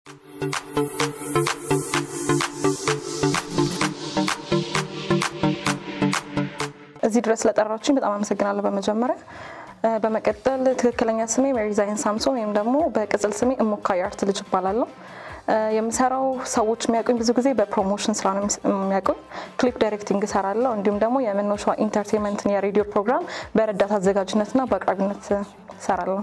እዚህ ድረስ ስለጠራችሁኝ በጣም አመሰግናለሁ በመጀመሪያ። በመቀጠል ትክክለኛ ስሜ ሜሪዛይን ሳምሶን ወይም ደግሞ በቅጽል ስሜ እሙካ የአርት ልጅ እባላለሁ። የምሰራው ሰዎች የሚያውቁኝ ብዙ ጊዜ በፕሮሞሽን ስራ ነው የሚያውቁኝ። ክሊፕ ዳይሬክቲንግ እሰራለሁ። እንዲሁም ደግሞ የመኖሻ ኢንተርቴንመንትን የሬዲዮ ፕሮግራም በረዳት አዘጋጅነትና በአቅራቢነት እሰራለሁ።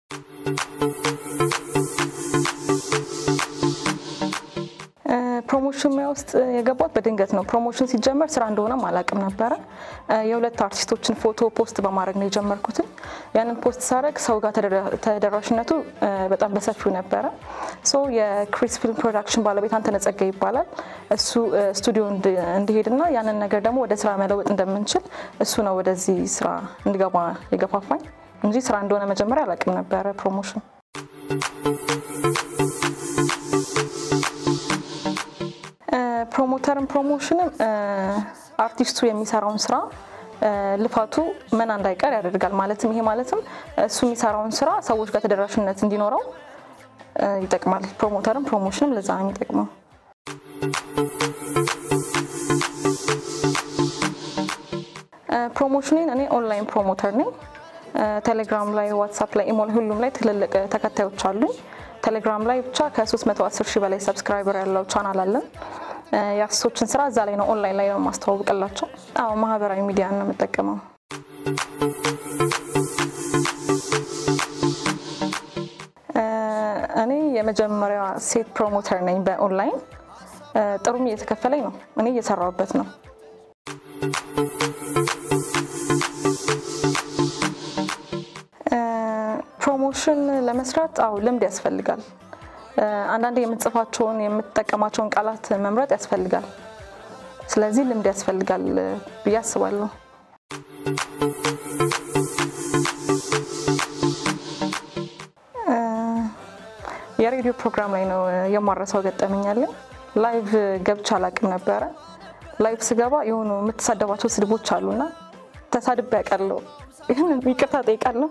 ፕሮሞሽን ሙያ ውስጥ የገባሁት በድንገት ነው። ፕሮሞሽን ሲጀመር ስራ እንደሆነም አላውቅም ነበረ። የሁለት አርቲስቶችን ፎቶ ፖስት በማድረግ ነው የጀመርኩትን። ያንን ፖስት ሳደርግ ሰው ጋር ተደራሽነቱ በጣም በሰፊው ነበረ። ሶ የክሪስ ፊልም ፕሮዳክሽን ባለቤት አንተነህ ጸጋይ ይባላል። እሱ ስቱዲዮ እንዲሄድና ያንን ነገር ደግሞ ወደ ስራ መለወጥ እንደምንችል እሱ ነው ወደዚህ ስራ እንዲገባ የገፋፋኝ እንጂ ስራ እንደሆነ መጀመሪያ አላውቅም ነበረ ፕሮሞሽን ፕሮሞተርም ፕሮሞሽንም አርቲስቱ የሚሰራውን ስራ ልፋቱ መና እንዳይቀር ያደርጋል። ማለትም ይሄ ማለትም እሱ የሚሰራውን ስራ ሰዎች ጋር ተደራሽነት እንዲኖረው ይጠቅማል። ፕሮሞተርም ፕሮሞሽንም ለዛ ነው የሚጠቅመው። ፕሮሞሽኔን እኔ ኦንላይን ፕሮሞተር ነኝ። ቴሌግራም ላይ፣ ዋትሳፕ ላይ፣ ኢሞ ላይ ሁሉም ላይ ትልልቅ ተከታዮች አሉኝ። ቴሌግራም ላይ ብቻ ከ310 ሺህ በላይ ሰብስክራይበር ያለው ቻናል አለን። የአርቲስቶችን ስራ እዛ ላይ ነው ኦንላይን ላይ ነው ማስተዋወቅላቸው። አዎ ማህበራዊ ሚዲያ ነው የምጠቀመው። እኔ የመጀመሪያ ሴት ፕሮሞተር ነኝ በኦንላይን። ጥሩም እየተከፈለኝ ነው። እኔ እየሰራሁበት ነው። ፕሮሞሽን ለመስራት አዎ ልምድ ያስፈልጋል። አንዳንዴ የምትጽፋቸውን የምትጠቀማቸውን ቃላት መምረጥ ያስፈልጋል። ስለዚህ ልምድ ያስፈልጋል ብዬ አስባለሁ። የሬዲዮ ፕሮግራም ላይ ነው የማረሳው ገጠመኛለን። ላይቭ ገብቼ አላቅም ነበረ። ላይቭ ስገባ የሆኑ የምትሳደባቸው ስድቦች አሉና ተሳድቤ ያውቃለሁ። ይህን ይቅርታ ጠይቃለሁ።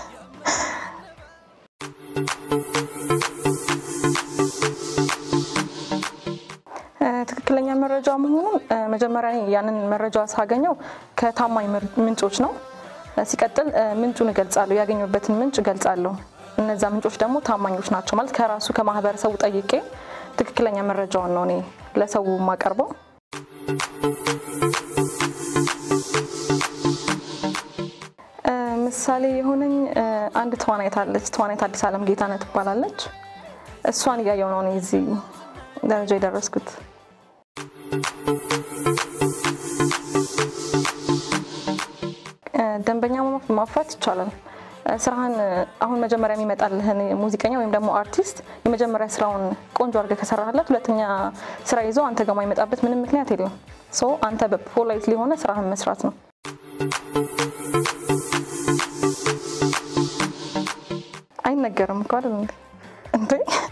ትክክለኛ መረጃ መሆኑን መጀመሪያ ያንን መረጃ ሳገኘው ከታማኝ ምንጮች ነው። ሲቀጥል ምንጩን እገልጻለሁ፣ ያገኘበትን ምንጭ እገልጻለሁ። እነዛ ምንጮች ደግሞ ታማኞች ናቸው ማለት ከራሱ ከማህበረሰቡ ጠይቄ ትክክለኛ መረጃውን ነው እኔ ለሰው የማቀርበው። ምሳሌ የሆነኝ አንድ ተዋናይት አለች። ተዋናይት አዲስ አለም ጌታነት ትባላለች። እሷን እያየው ነው እኔ እዚህ ደረጃ የደረስኩት። ደንበኛ ማፍራት ይቻላል። ስራህን አሁን መጀመሪያ የሚመጣልህን ሙዚቀኛ ወይም ደግሞ አርቲስት የመጀመሪያ ስራውን ቆንጆ አድርገህ ከሰራህለት ሁለተኛ ስራ ይዞ አንተ ጋር የማይመጣበት ምንም ምክንያት የለም። ሶ አንተ በፖላይት ሊሆነ ስራህን መስራት ነው። አይነገርም እኮ አይደል እንዴ?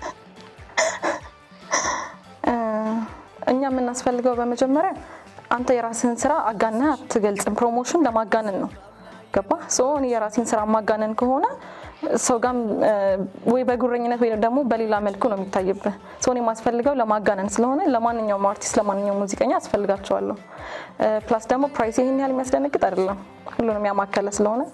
እኛ የምናስፈልገው በመጀመሪያ አንተ የራስህን ስራ አጋነህ አትገልጽም። ፕሮሞሽን ለማጋነን ነው። ገባ? እኔ የራሴን ስራ ማጋነን ከሆነ ሰው ጋም ወይ በጉረኝነት ወይ ደግሞ በሌላ መልኩ ነው የሚታይብህ። እኔ የማስፈልገው ለማጋነን ስለሆነ ለማንኛውም አርቲስት ለማንኛውም ሙዚቀኛ አስፈልጋቸዋለሁ። ፕላስ ደግሞ ፕራይስ ይህን ያህል የሚያስደነግጥ አይደለም፣ ሁሉንም ያማከለ ስለሆነ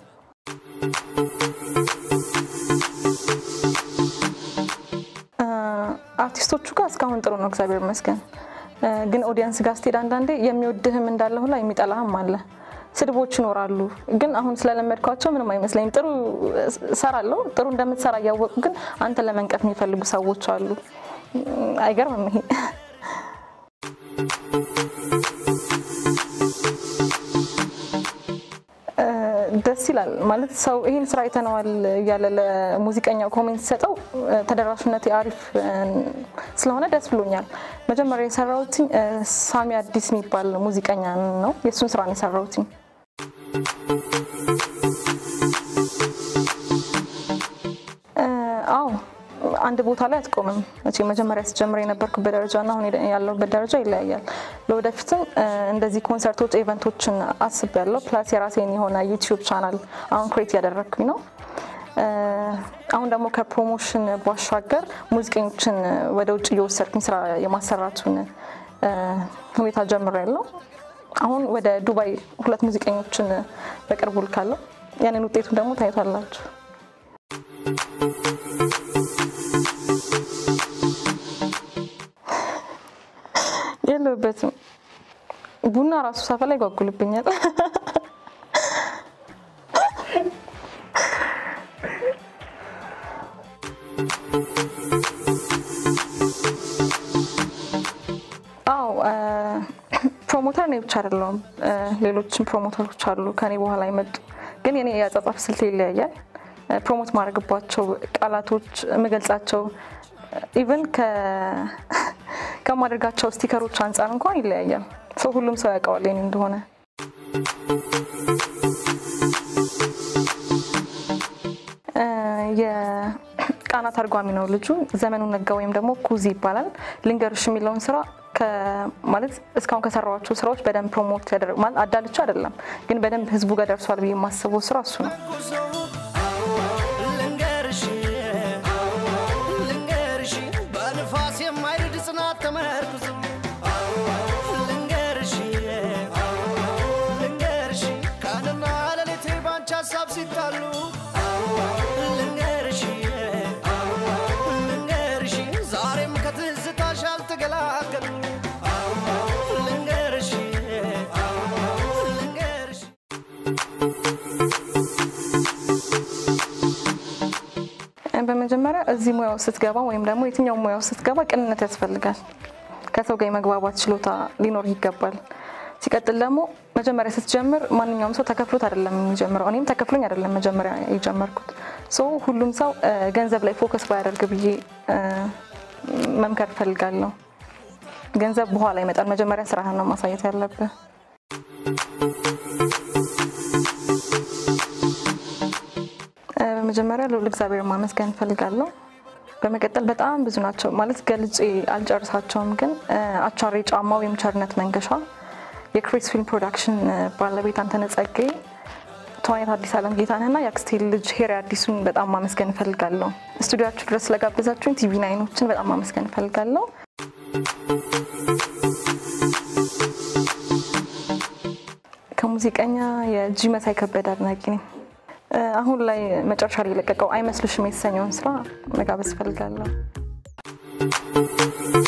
አርቲስቶቹ ጋር እስካሁን ጥሩ ነው፣ እግዚአብሔር ይመስገን። ግን ኦዲየንስ ጋር ስትሄድ አንዳንዴ የሚወድህም እንዳለ ሁላ የሚጠላህም አለ። ስድቦች ይኖራሉ። ግን አሁን ስለለመድኳቸው ምንም አይመስለኝም። ጥሩ እሰራለሁ። ጥሩ እንደምትሰራ እያወቁ ግን አንተ ለመንቀፍ የሚፈልጉ ሰዎች አሉ። አይገርምም ይሄ? ደስ ይላል ማለት ሰው ይህን ስራ አይተነዋል እያለ ለሙዚቀኛው ኮሜንት ሲሰጠው ተደራሽነት አሪፍ ስለሆነ ደስ ብሎኛል። መጀመሪያ የሰራሁት ሳሚ አዲስ የሚባል ሙዚቀኛ ነው። የእሱን ስራ ነው የሰራሁት። አዎ አንድ ቦታ ላይ አትቆምም። መቼ መጀመሪያ ስጀምር የነበርኩበት ደረጃ እና አሁን ያለሁበት ደረጃ ይለያያል። ለወደፊትም እንደዚህ ኮንሰርቶች፣ ኢቨንቶችን አስቤያለሁ። ፕላስ የራሴን የሆነ ዩቲዩብ ቻናል አሁን ክሬት እያደረግኩኝ ነው። አሁን ደግሞ ከፕሮሞሽን ባሻገር ሙዚቀኞችን ወደ ውጭ እየወሰድኩኝ ስራ የማሰራቱን ሁኔታ ጀምሬያለሁ። አሁን ወደ ዱባይ ሁለት ሙዚቀኞችን በቅርቡ ልካለሁ። ያንን ውጤቱን ደግሞ ታይቷላችሁ። የለሁበትም። ቡና ራሱ ሳፈላ ይጓጉልብኛል። አዎ ፕሮሞተር እኔ ብቻ አይደለሁም። ሌሎችም ፕሮሞተሮች አሉ ከኔ በኋላ የመጡ ግን የኔ የአጻጻፍ ስልት ይለያያል። ፕሮሞት ማድረግባቸው ቃላቶች የምገልጻቸው ኢቨን ከማድረጋቸው ስቲከሮች አንጻር እንኳን ይለያያል። ሰው ሁሉም ሰው ያውቀዋል የኔ እንደሆነ። የቃና ተርጓሚ ነው ልጁ። ዘመኑ ነጋ ወይም ደግሞ ኩዚ ይባላል። ልንገርሽ የሚለውን ስራ ማለት እስካሁን ከሰራኋቸው ስራዎች በደንብ ፕሮሞት ያደረግ ማለት አዳልቻ አይደለም፣ ግን በደንብ ህዝቡ ጋር ደርሷል ብዬ የማስበው ስራ እሱ ነው። በንፋስ የማይርድ ጽናት ተመርኩዞ ልንገርሽ ልንገርሽ ቀንና ሌሊቴ ባንቺ ሀሳብ ሲጣሉ ልንገርሽ ልንገርሽ ዛሬም ከትዝታሽ አልተገላገሉ ልንገርሽ ልንገርሽ በመጀመሪያ እዚህ ሙያው ስትገባ ወይም ደግሞ የትኛው ሙያው ስትገባ ቅንነት ያስፈልጋል። ከሰው ጋር የመግባባት ችሎታ ሊኖር ይገባል። ሲቀጥል ደግሞ መጀመሪያ ስትጀምር ማንኛውም ሰው ተከፍሎት አይደለም የሚጀምረው። እኔም ተከፍሎኝ አይደለም መጀመሪያ የጀመርኩት። ሶ ሁሉም ሰው ገንዘብ ላይ ፎከስ ባያደርግ ብዬ መምከር እፈልጋለሁ። ገንዘብ በኋላ ይመጣል። መጀመሪያ ስራህን ነው ማሳየት ያለብህ። በመጀመሪያ ልዑል እግዚአብሔር ማመስገን እፈልጋለሁ። በመቀጠል በጣም ብዙ ናቸው ማለት ገልጬ አልጨርሳቸውም። ግን አቻሬ ጫማ ወይም ቸርነት መንገሻ፣ የክሪስ ፊልም ፕሮዳክሽን ባለቤት አንተነህ ጸጋዬ፣ ተዋናይት አዲስ አለም ጌታነህና የአክስቴ ልጅ ሄሪ አዲሱን በጣም ማመስገን እፈልጋለሁ። ስቱዲያችሁ ድረስ ስለጋበዛችሁኝ ቲቪ ናይኖችን በጣም ማመስገን እፈልጋለሁ። ከሙዚቀኛ የጂ መሳይ ከበደ አድናቂ ነኝ። አሁን ላይ መጨረሻ ላይ የለቀቀው አይመስልሽም የተሰኘውን ስራ መጋበዝ እፈልጋለሁ።